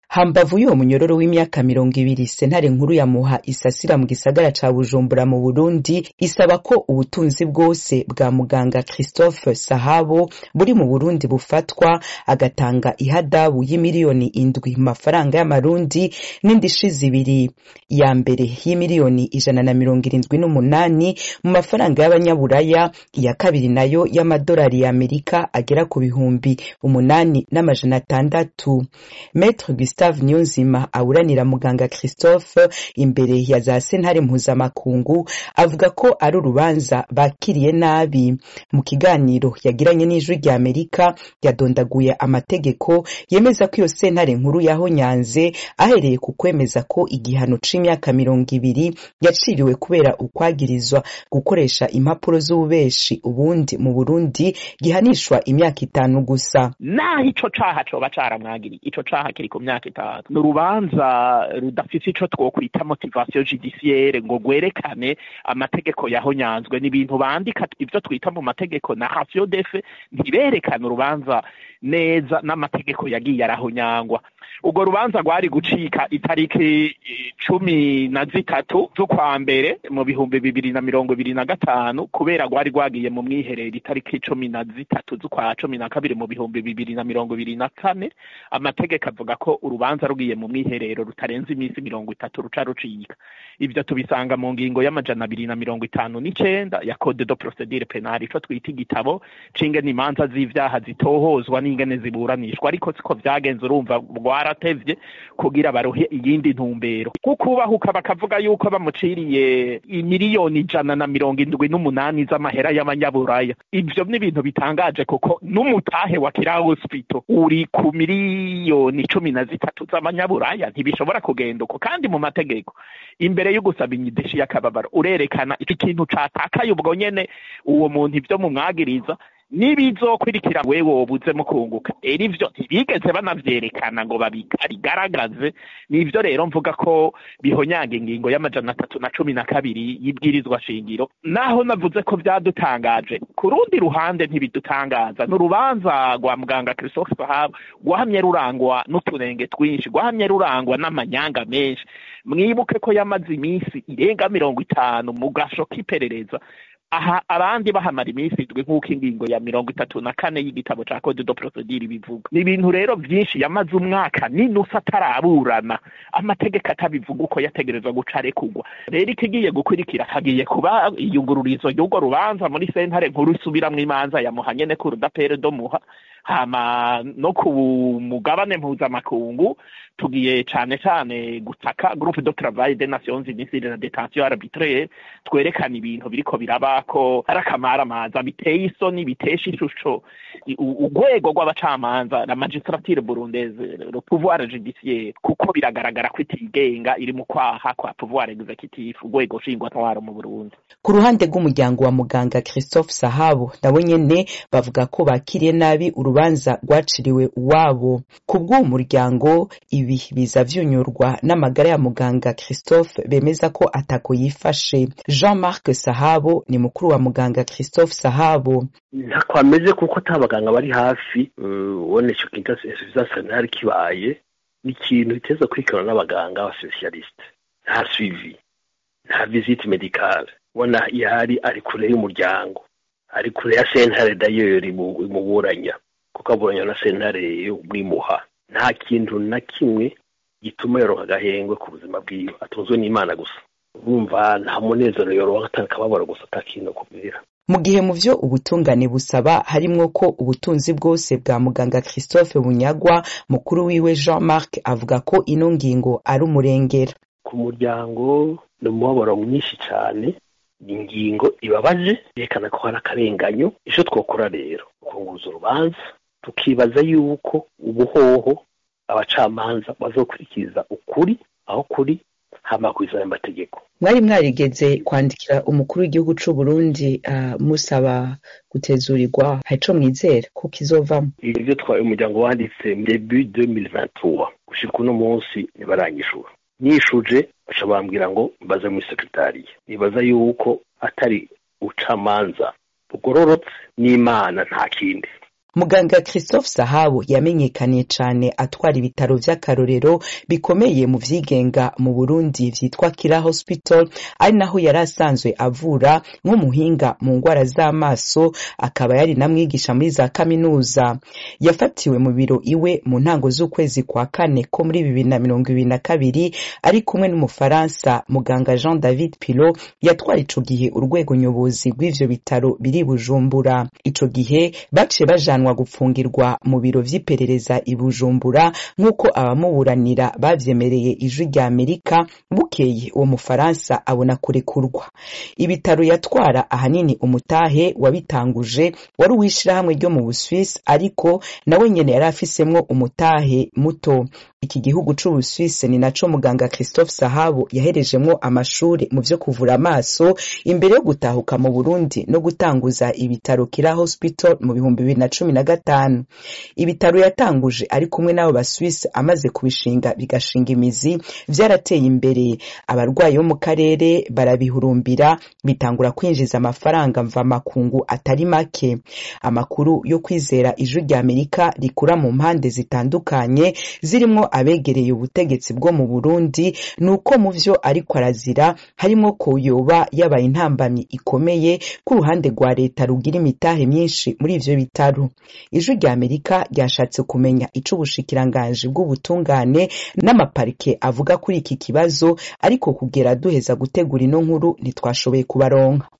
hambavu y'uwo munyororo w'imyaka mirongo ibiri sentare nkuru ya muha isasira mu gisagara ca bujumbura mu burundi isaba ko ubutunzi bwose bwa muganga christophe sahabo buri mu burundi bufatwa agatanga ihadabu y'imiliyoni indwi mu mafaranga y'amarundi n'indishi zibiri ya mbere y'imiliyoni ijana na mirongo irindwi n'umunani mu mafaranga y'abanyaburaya iya kabiri nayo y'amadolari y'amerika agera ku bihumbi umunani n'amajana atandatu Maître Gustave Niyonzima awuranira muganga Christophe imbere ya za sentare mpuzamakungu avuga ko ari urubanza bakiriye nabi mu kiganiro yagiranye n'ijwi rya Amerika yadondaguye amategeko yemeza ko iyo sentare nkuru yahonyanze ahereye ku kwemeza ko igihano c'imyaka mirongo ibiri yaciriwe kubera ukwagirizwa gukoresha impapuro z'ububeshi ubundi mu Burundi gihanishwa imyaka itanu gusa naho ico caha coba caramwagiriye ico caha kiri ku myaka itanu ni urubanza rudafise ico twokwita motivation judiciaire ngo rwerekane amategeko yahonyanzwe ni ibintu bandika ivyo twita mu mategeko na ratio defe ntiberekane urubanza neza n'amategeko yagiye arahonyangwa urwo rubanza rwari gucika itariki cumi na zitatu z'ukwa mbere mu bihumbi bibiri na mirongo ibiri na gatanu kubera rwari rwagiye mu mwiherero itariki cumi na zitatu z'ukwa cumi na kabiri mu bihumbi bibiri na mirongo ibiri na kane amategeko avuga ko urubanza rugiye mu mwiherero rutarenze iminsi mirongo itatu ruca rucika ivyo tubisanga mu ngingo y'amajana abiri na mirongo itanu n'icenda ya code de procedure penale ico twita igitabo c'ingene imanza z'ivyaha zitohozwa n'ingene ziburanishwa ariko siko vyagenze urumva rwaratevye kugira barohe iyindi ntumbero kukubahuka bakavuga yuko bamuciriye imiliyoni ijana na mirongo indwi n'umunani z'amahera y'abanyaburaya ivyo ni ibintu bitangaje kuko n'umutahe wa kira hospital uri ku miliyoni cumi na zitatu z'abanyaburaya ntibishobora kugenda uko kandi mu mategeko imbere yo gusaba inyidishi y'akababaro urerekana ikintu catakaye ubwo nyene uwo muntu ivyo mumwagiriza nibizokurikira wewe wobuze mu kunguka era ivyo ntibigeze banavyerekana ngo babigaragaze nivyo rero mvuga ko bihonyanga ingingo y'amajana atatu na cumi na kabiri y'ibwirizwa shingiro naho navuze ko vyadutangaje ku rundi ruhande ntibidutangaza ni urubanza rwa muganga christophe sahabo rwahamye rurangwa n'uturenge twinshi rwahamye rurangwa n'amanyanga menshi mwibuke ko yamaze iminsi irenga mirongo itanu mu gasho k'iperereza aha abandi bahamara iminsi indwi nk'uko ingingo ya mirongo itatu na kane y'igitabo ca code de procedure bivuga ni ibintu rero vyinshi yamaze umwaka n'inusu ataraburana amategeko atabivuga uko yategerezwa guca arekurwa rero ikigiye gukurikira hagiye kuba iyungururizo ry'urwo rubanza muri sentare nkuru isubiramwo imanza ya muha nyene ku rudapere do muha hama no ku mugabane mpuzamakungu tugiye cane cane gutaka groupe de travail des nations unies de la détention arbitraire twerekana ibintu biriko birabako ari akamaramaza biteye isoni bitesha ishusho urwego rw'abacamanza la magistrature burundaise le pouvoir judiciaire kuko biragaragara ko itigenga iri mu kwaha kwa pouvoir executif urwego nshingwantwaro mu burundi ku ruhande rw'umuryango wa muganga christophe sahabo nabo nyene bavuga ko bakiriye nabi urubanza rwaciriwe uwabo ku bw'uwo muryango ibi biza vyunyurwa n'amagara ya muganga christophe bemeza ko atako yifashe jean marc sahabo ni mukuru wa muganga christophe sahabo ntako ameze kuko ata baganga bari hafi ubona ico kintu ntari kibaye ni ikintu biteza kurikirana n'abaganga abasipesialisite nta suivi nta visite medicale ubona ihari ari kure y'umuryango ari kure ya sentare dayeri imuburanya kuko aburanya na sentare yo mwimuha nta kintu na kimwe gituma yoronka agahengwe ku buzima bwiwe atunzwe n'imana gusa urumva nta munezero yoronka atari akababaro gusa atakintu kubwira mu gihe mu vyo ubutungane busaba harimwo ko ubutunzi bwose bwa muganga christophe bunyagwa mukuru wiwe jean marc avuga ko ino ngingo ari umurengera ku muryango ni umubabaro mwinshi cane ingingo ibabaje yerekana ko hari akarenganyo ico twokora rero kunguruza urubanza tukibaza yuko ubuhoho abacamanza bazokurikiza ukuri aho kuri hama kwizana amategeko mwari mwarigeze kwandikira umukuru w'igihugu c'u Burundi uh, musaba gutezurirwa harico mwizera ko kizovamo ivyo twaye umuryango wanditse debut 2023 gushika uno munsi ntibaranyishura nishuje baca bambwira ngo mbaze muri sekretariya nibaza yuko atari ubucamanza bugororotse n'imana nta kindi muganga christophe sahabo yamenyekaniye cane atwara ibitaro vy'akarorero bikomeye mu vyigenga mu burundi vyitwa kira hospital ari naho yari asanzwe avura nk'umuhinga mu ngwara z'amaso akaba yari na mwigisha muri za kaminuza yafatiwe mu biro iwe mu ntango z'ukwezi kwa kane ko muri bibiri na mirongo ibiri na kabiri ari kumwe n'umufaransa muganga jean david pilo yatwara ico gihe urwego nyobozi rw'ivyo bitaro biri bujumbura ico gihe baciye bajanwa gupfungirwa mu biro vy'iperereza i bujumbura nk'uko abamuburanira bavyemereye ijwi rya amerika bukeye uwo mufaransa abona kurekurwa ibitaro yatwara ahanini umutahe wabitanguje wari uw'ishirahamwe ryo mu buswisi ariko nawe nyene yari afisemwo umutahe muto iki gihugu c'ubuswise ni naco muganga christophe sahabo yaherejemwo amashuri mu vyo kuvura amaso imbere yo gutahuka mu burundi no gutanguza ibitaro kira hospital mu bihumbi bibiri na cumi na gatanu ibitaro yatanguje ari kumwe n'abo baswise amaze kubishinga bigashinga imizi vyarateye imbere abarwayi bo mu karere barabihurumbira bitangura kwinjiza amafaranga mva makungu atari make amakuru yo kwizera ijwi rya amerika rikura mu mpande zitandukanye zirimwo abegereye ubutegetsi bwo mu burundi ni uko mu vyo ariko arazira harimwo ko yoba yabaye intambamyi ikomeye ku ruhande rwa leta rugira imitahe myinshi muri ivyo bitaro ijwi rya amerika ryashatse kumenya ico ubushikiranganji bw'ubutungane n'amaparike avuga kuri iki kibazo ariko kugera duheza gutegura ino nkuru ntitwashoboye kubaronka